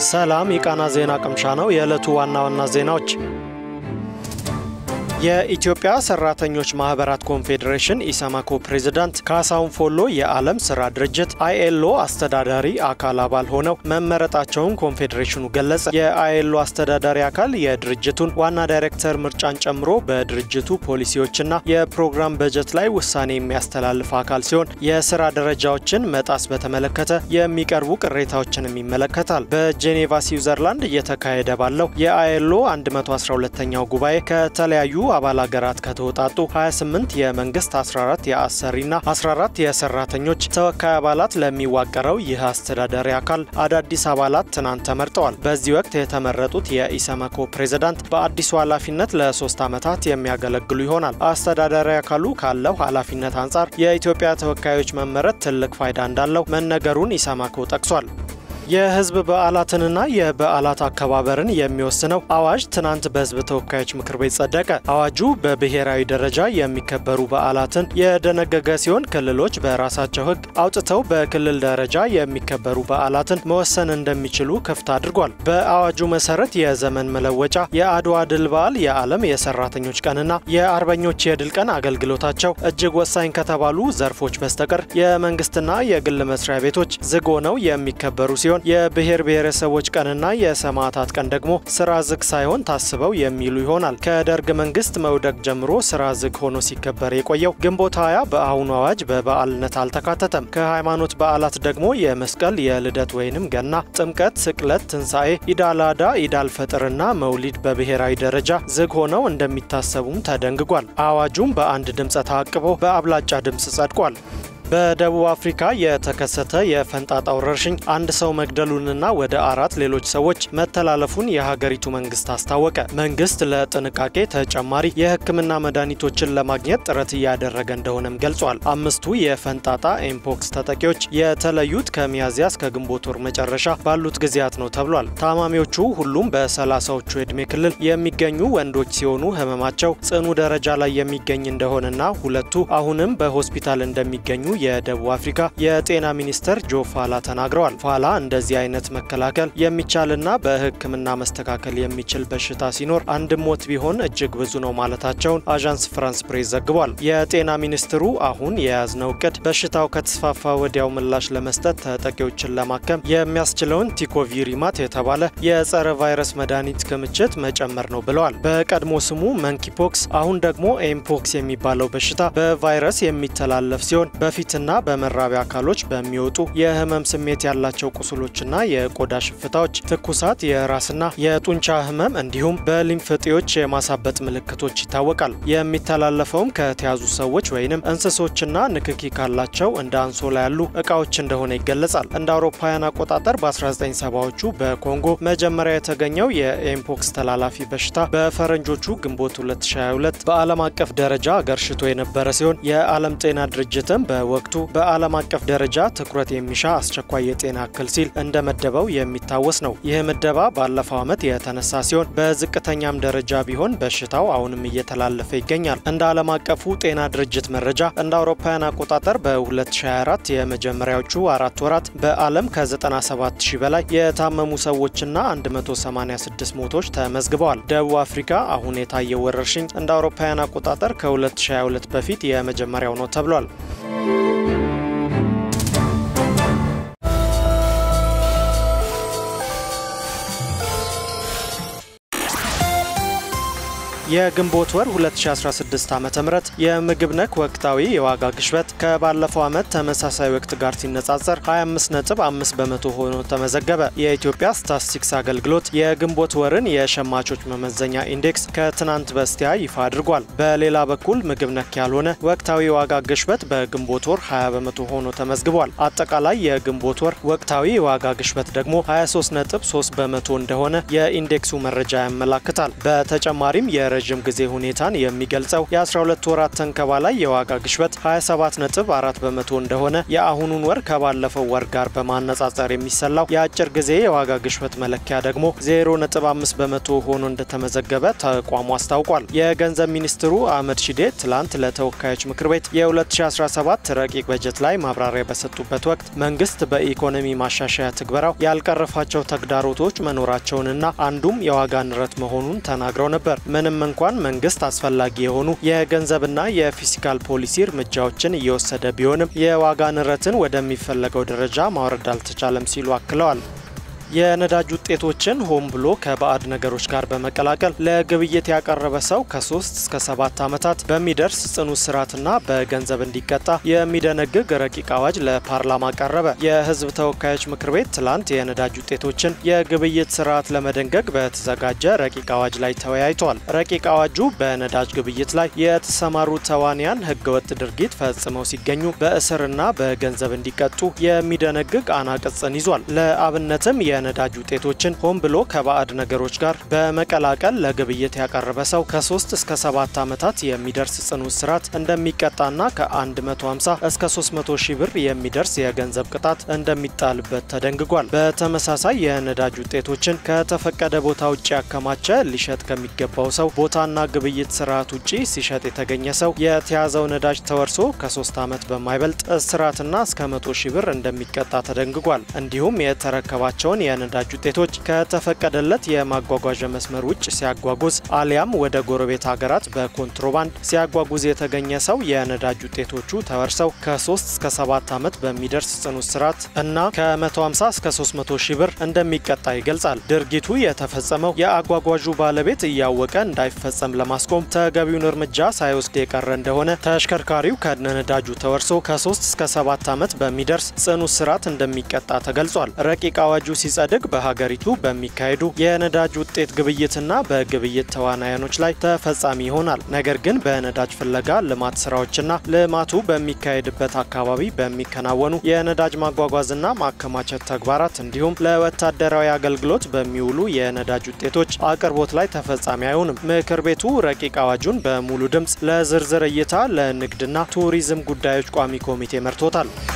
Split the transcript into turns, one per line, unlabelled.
ሰላም የቃና ዜና ቅምሻ ነው። የዕለቱ ዋና ዋና ዜናዎች የኢትዮጵያ ሰራተኞች ማህበራት ኮንፌዴሬሽን ኢሰማኮ ፕሬዝዳንት ካሳሁን ፎሎ የዓለም ስራ ድርጅት አይኤልኦ አስተዳዳሪ አካል አባል ሆነው መመረጣቸውን ኮንፌዴሬሽኑ ገለጸ። የአይኤልኦ አስተዳዳሪ አካል የድርጅቱን ዋና ዳይሬክተር ምርጫን ጨምሮ በድርጅቱ ፖሊሲዎችና የፕሮግራም በጀት ላይ ውሳኔ የሚያስተላልፍ አካል ሲሆን የስራ ደረጃዎችን መጣስ በተመለከተ የሚቀርቡ ቅሬታዎችንም ይመለከታል። በጄኔቫ ስዊዘርላንድ እየተካሄደ ባለው የአይኤልኦ 112ኛው ጉባኤ ከተለያዩ አባል ሀገራት ከተውጣጡ 28 የመንግስት 14 የአሰሪና 14 የሰራተኞች ተወካይ አባላት ለሚዋቀረው ይህ አስተዳዳሪ አካል አዳዲስ አባላት ትናንት ተመርጠዋል። በዚህ ወቅት የተመረጡት የኢሰመኮ ፕሬዝዳንት በአዲሱ ኃላፊነት ለሶስት ዓመታት የሚያገለግሉ ይሆናል። አስተዳዳሪ አካሉ ካለው ኃላፊነት አንጻር የኢትዮጵያ ተወካዮች መመረጥ ትልቅ ፋይዳ እንዳለው መነገሩን ኢሰመኮ ጠቅሷል። የህዝብ በዓላትንና የበዓላት አከባበርን የሚወስነው አዋጅ ትናንት በህዝብ ተወካዮች ምክር ቤት ጸደቀ። አዋጁ በብሔራዊ ደረጃ የሚከበሩ በዓላትን የደነገገ ሲሆን ክልሎች በራሳቸው ህግ አውጥተው በክልል ደረጃ የሚከበሩ በዓላትን መወሰን እንደሚችሉ ክፍት አድርጓል። በአዋጁ መሰረት የዘመን መለወጫ፣ የአድዋ ድል በዓል፣ የዓለም የሰራተኞች ቀንና የአርበኞች የድል ቀን አገልግሎታቸው እጅግ ወሳኝ ከተባሉ ዘርፎች በስተቀር የመንግስትና የግል መስሪያ ቤቶች ዝግ ሆነው የሚከበሩ ሲሆን የብሔር ብሔረሰቦች ቀንና የሰማዕታት ቀን ደግሞ ስራ ዝግ ሳይሆን ታስበው የሚሉ ይሆናል። ከደርግ መንግስት መውደቅ ጀምሮ ስራ ዝግ ሆኖ ሲከበር የቆየው ግንቦት ሃያ በአሁኑ አዋጅ በበዓልነት አልተካተተም። ከሃይማኖት በዓላት ደግሞ የመስቀል፣ የልደት ወይንም ገና፣ ጥምቀት፣ ስቅለት፣ ትንሣኤ፣ ኢዳላዳ፣ ኢዳል ፈጥርና መውሊድ በብሔራዊ ደረጃ ዝግ ሆነው እንደሚታሰቡም ተደንግጓል። አዋጁም በአንድ ድምፀ ተአቅቦ በአብላጫ ድምፅ ጸድቋል። በደቡብ አፍሪካ የተከሰተ የፈንጣጣ ወረርሽኝ አንድ ሰው መግደሉንና ወደ አራት ሌሎች ሰዎች መተላለፉን የሀገሪቱ መንግስት አስታወቀ። መንግስት ለጥንቃቄ ተጨማሪ የሕክምና መድኃኒቶችን ለማግኘት ጥረት እያደረገ እንደሆነም ገልጿል። አምስቱ የፈንጣጣ ኤምፖክስ ተጠቂዎች የተለዩት ከሚያዝያ እስከ ግንቦት ወር መጨረሻ ባሉት ጊዜያት ነው ተብሏል። ታማሚዎቹ ሁሉም በሰላሳዎቹ ዕድሜ ክልል የሚገኙ ወንዶች ሲሆኑ ህመማቸው ጽኑ ደረጃ ላይ የሚገኝ እንደሆነና ሁለቱ አሁንም በሆስፒታል እንደሚገኙ የደቡብ አፍሪካ የጤና ሚኒስትር ጆ ፋላ ተናግረዋል። ፋላ እንደዚህ አይነት መከላከል የሚቻልና በህክምና መስተካከል የሚችል በሽታ ሲኖር አንድ ሞት ቢሆን እጅግ ብዙ ነው ማለታቸውን አዣንስ ፍራንስ ፕሬስ ዘግቧል። የጤና ሚኒስትሩ አሁን የያዝነው እቅድ በሽታው ከተስፋፋ ወዲያው ምላሽ ለመስጠት ተጠቂዎችን ለማከም የሚያስችለውን ቲኮቪሪማት የተባለ የጸረ ቫይረስ መድኃኒት ክምችት መጨመር ነው ብለዋል። በቀድሞ ስሙ መንኪፖክስ አሁን ደግሞ ኤምፖክስ የሚባለው በሽታ በቫይረስ የሚተላለፍ ሲሆን በፊትና በመራቢያ አካሎች በሚወጡ የህመም ስሜት ያላቸው ቁስሎችና የቆዳ ሽፍታዎች፣ ትኩሳት፣ የራስና የጡንቻ ህመም እንዲሁም በሊምፍ እጢዎች የማሳበጥ ምልክቶች ይታወቃል። የሚተላለፈውም ከተያዙ ሰዎች ወይንም እንስሶችና ንክኪ ካላቸው እንደ አንሶላ ያሉ እቃዎች እንደሆነ ይገለጻል። እንደ አውሮፓውያን አቆጣጠር በ1970ዎቹ በኮንጎ መጀመሪያ የተገኘው የኤምፖክስ ተላላፊ በሽታ በፈረንጆቹ ግንቦት 2022 በዓለም አቀፍ ደረጃ አገርሽቶ የነበረ ሲሆን የዓለም ጤና ድርጅትም በወቅቱ በዓለም አቀፍ ደረጃ ትኩረት የሚሻ አስቸኳይ የጤና እክል ሲል እንደመደበው የሚታወስ ነው። ይህ ምደባ ባለፈው ዓመት የተነሳ ሲሆን በዝቅተኛም ደረጃ ቢሆን በሽታው አሁንም እየተላለፈ ይገኛል። እንደ ዓለም አቀፉ ጤና ድርጅት መረጃ እንደ አውሮፓውያን አቆጣጠር በ2024 የመጀመሪያዎቹ አራት ወራት በዓለም ከ97 ሺህ በላይ የታመሙ ሰዎችና 186 ሞቶች ተመዝግበዋል። ደቡብ አፍሪካ አሁን የታየው ወረርሽኝ እንደ አውሮፓውያን አቆጣጠር ከ2022 በፊት የመጀመሪያው ነው ተብሏል። የግንቦት ወር 2016 ዓ ም የምግብ ነክ ወቅታዊ የዋጋ ግሽበት ከባለፈው ዓመት ተመሳሳይ ወቅት ጋር ሲነጻጸር 25.5 በመቶ ሆኖ ተመዘገበ። የኢትዮጵያ ስታትስቲክስ አገልግሎት የግንቦት ወርን የሸማቾች መመዘኛ ኢንዴክስ ከትናንት በስቲያ ይፋ አድርጓል። በሌላ በኩል ምግብ ነክ ያልሆነ ወቅታዊ የዋጋ ግሽበት በግንቦት ወር 20 በመቶ ሆኖ ተመዝግቧል። አጠቃላይ የግንቦት ወር ወቅታዊ የዋጋ ግሽበት ደግሞ 23.3 በመቶ እንደሆነ የኢንዴክሱ መረጃ ያመላክታል። በተጨማሪም የረዥም የረዥም ጊዜ ሁኔታን የሚገልጸው የ12 ወራት ተንከባ ላይ የዋጋ ግሽበት 27.4 በመቶ እንደሆነ የአሁኑን ወር ከባለፈው ወር ጋር በማነጻጸር የሚሰላው የአጭር ጊዜ የዋጋ ግሽበት መለኪያ ደግሞ 0.5 በመቶ ሆኖ እንደተመዘገበ ተቋሙ አስታውቋል። የገንዘብ ሚኒስትሩ አህመድ ሺዴ ትላንት ለተወካዮች ምክር ቤት የ2017 ረቂቅ በጀት ላይ ማብራሪያ በሰጡበት ወቅት መንግስት በኢኮኖሚ ማሻሻያ ትግበራው ያልቀረፋቸው ተግዳሮቶች መኖራቸውንና አንዱም የዋጋ ንረት መሆኑን ተናግረው ነበር። ምንም እንኳን መንግስት አስፈላጊ የሆኑ የገንዘብና የፊስካል ፖሊሲ እርምጃዎችን እየወሰደ ቢሆንም የዋጋ ንረትን ወደሚፈለገው ደረጃ ማውረድ አልተቻለም ሲሉ አክለዋል። የነዳጅ ውጤቶችን ሆን ብሎ ከባዕድ ነገሮች ጋር በመቀላቀል ለግብይት ያቀረበ ሰው ከሶስት እስከ ሰባት ዓመታት በሚደርስ ጽኑ እስራትና በገንዘብ እንዲቀጣ የሚደነግግ ረቂቅ አዋጅ ለፓርላማ ቀረበ። የህዝብ ተወካዮች ምክር ቤት ትላንት የነዳጅ ውጤቶችን የግብይት ስርዓት ለመደንገግ በተዘጋጀ ረቂቅ አዋጅ ላይ ተወያይቷል። ረቂቅ አዋጁ በነዳጅ ግብይት ላይ የተሰማሩ ተዋንያን ህገወጥ ድርጊት ፈጽመው ሲገኙ በእስርና በገንዘብ እንዲቀጡ የሚደነግግ አናቅጽን ይዟል። ለአብነትም የነዳጅ ውጤቶችን ሆን ብሎ ከባዕድ ነገሮች ጋር በመቀላቀል ለግብይት ያቀረበ ሰው ከ3 እስከ 7 ዓመታት የሚደርስ ጽኑ እስራት እንደሚቀጣና ከ150 እስከ 300 ሺህ ብር የሚደርስ የገንዘብ ቅጣት እንደሚጣልበት ተደንግጓል። በተመሳሳይ የነዳጅ ውጤቶችን ከተፈቀደ ቦታ ውጭ ያከማቸ ሊሸጥ ከሚገባው ሰው ቦታና ግብይት ስርዓት ውጭ ሲሸጥ የተገኘ ሰው የተያዘው ነዳጅ ተወርሶ ከ3 ዓመት በማይበልጥ እስራትና እስከ 100 ሺህ ብር እንደሚቀጣ ተደንግጓል። እንዲሁም የተረከባቸውን የነዳጅ ውጤቶች ከተፈቀደለት የማጓጓዣ መስመር ውጭ ሲያጓጉዝ አሊያም ወደ ጎረቤት ሀገራት በኮንትሮባንድ ሲያጓጉዝ የተገኘ ሰው የነዳጅ ውጤቶቹ ተወርሰው ከ3 እስከ 7 ዓመት በሚደርስ ጽኑ እስራት እና ከ150 እስከ 300 ሺህ ብር እንደሚቀጣ ይገልጻል። ድርጊቱ የተፈጸመው የአጓጓዡ ባለቤት እያወቀ እንዳይፈጸም ለማስቆም ተገቢውን እርምጃ ሳይወስድ የቀረ እንደሆነ ተሽከርካሪው ከነነዳጁ ተወርሶ ከ3 እስከ 7 ዓመት በሚደርስ ጽኑ እስራት እንደሚቀጣ ተገልጿል። ረቂቅ አዋጁ ሲጸድቅ በሀገሪቱ በሚካሄዱ የነዳጅ ውጤት ግብይትና በግብይት ተዋናያኖች ላይ ተፈጻሚ ይሆናል። ነገር ግን በነዳጅ ፍለጋ ልማት ስራዎችና ልማቱ በሚካሄድበት አካባቢ በሚከናወኑ የነዳጅ ማጓጓዝና ማከማቸት ተግባራት እንዲሁም ለወታደራዊ አገልግሎት በሚውሉ የነዳጅ ውጤቶች አቅርቦት ላይ ተፈጻሚ አይሆንም። ምክር ቤቱ ረቂቅ አዋጁን በሙሉ ድምፅ ለዝርዝር እይታ ለንግድና ቱሪዝም ጉዳዮች ቋሚ ኮሚቴ መርቶታል።